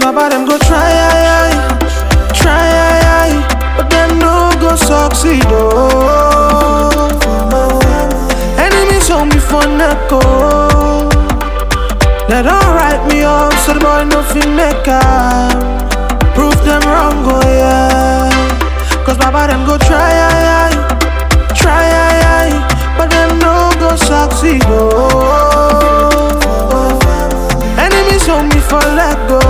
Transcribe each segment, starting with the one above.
baba them go try, aye, aye, try, aye, aye, but them no go succeed. Oh, enemies hold me for neck. Oh, they don't write me off, so the boy no fit make am. Prove them wrong, oh yeah. Cause baba them go try, aye, aye, try, aye, aye, but them no go succeed. Oh, enemies hold me for let go.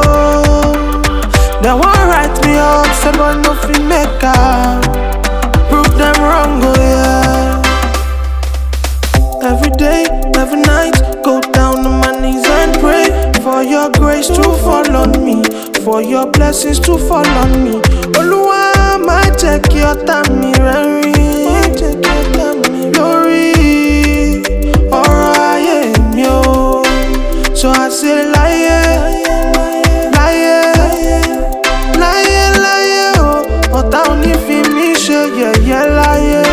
They won't write me off, so boy no fit make am. Prove them wrong, oh yeah. Every day, every night, go down on my knees and pray for your grace to fall on me, for your blessings to fall on me. Olúwa má jẹ́ kí ọ̀tá mi rẹ́rìn, má jẹ́ kí ọ̀tá mi lórí ọ̀rọ̀ ayé mi o. So I say láyé, láyé, láyé, láyé o, ọ̀tá ò ní fi mí ṣe yẹ̀yẹ́ láyé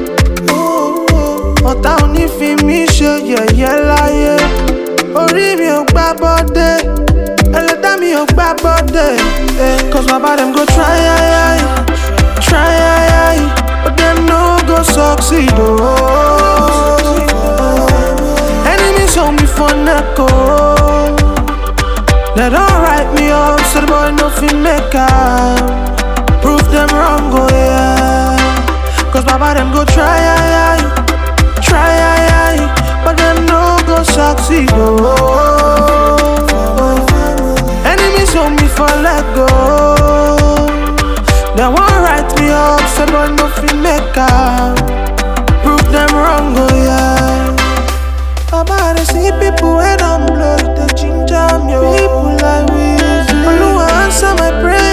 ọ̀tá ò ní fi mí ṣe yẹ̀yẹ́ láyé orí mi ò gbá bọ́dé ẹlẹ́dá mi ò gbá bọ́dé eh. cause baba dem go try aye, aye, try aye, aye, but dem no go succeed oh. enemies hold me for neck oh. they don write me off so the boy no fit make am prove them wrong oh yeah cause baba dem go try aye, aye, try aye, aye, but them no go succeed. Oh, enemies hold me for let go. They won't write me off, so boy no fit make am. Prove them wrong, oh yeah. Baba, I dey see people when I'm blow, they ginger me. oh. People like we, Oluwa answer my prayer.